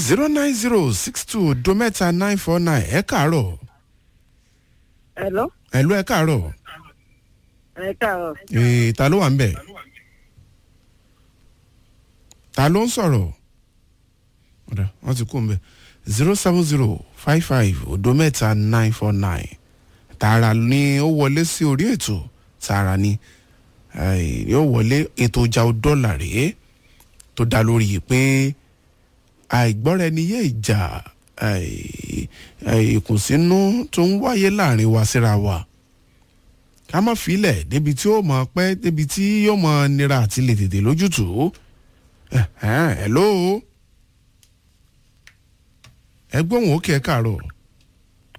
zero nine zero six two odo mẹ́ta nine four nine ẹ káàárọ̀ Hello? ẹ̀lú ẹ káàárọ̀ Ẹ káàárọ̀. ee ta ló wà ń bẹ̀ ta ló ń sọ̀rọ̀ ọ̀dà wọ́n ti kú ń bẹ̀ zero seven zero five five odo mẹ́ta nine four nine tààrà ni ó wọlé sí orí ètò tààrà ni eh, yóò wọlé ètò ọjà dọ́là rèé tó dá lórí pé àìgbọ́ra ẹni yé ìjà eh, eh, ìkùnsínú tó ń wáyé láàrin wa síra wa ká má filẹ̀ débi tí ó mọ̀ pẹ́ débi tí yóò mọ̀ nira àti lè tètè lójútùú ẹ̀ ẹ̀ ló ẹ gbóhùn òkè ẹ káàárọ̀